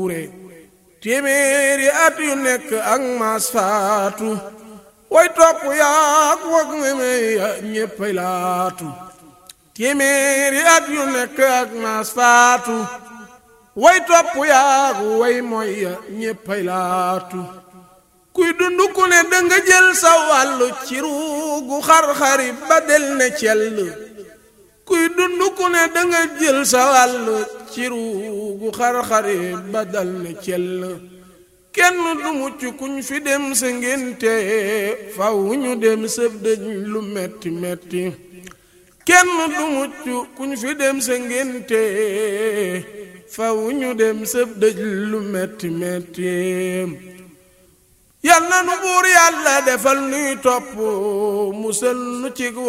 wuure téeméeri at yu nekk ak maas faatu way topp yaak wag meme ya ñéppay laatu téeméeri at yu nekk ak maas faatu way topp yaak way mooy ya ñéppay laatu kuy dund ku ne danga jël sa wàllu ci ruugu xar-xari ba del ne cell kuy dund ku ne danga jël sa wàllu ci ruugu xar-xari ba dal ne cell kenn du mucc kuñ fi dem sa ngénte faw ñu dem sëb dëj lu metti metti kenn du mucc kuñ fi dem sa ngénte faw ñu dem sëb dëj lu metti metti yal na nu buur yàlla defal nuy topp musal nu ci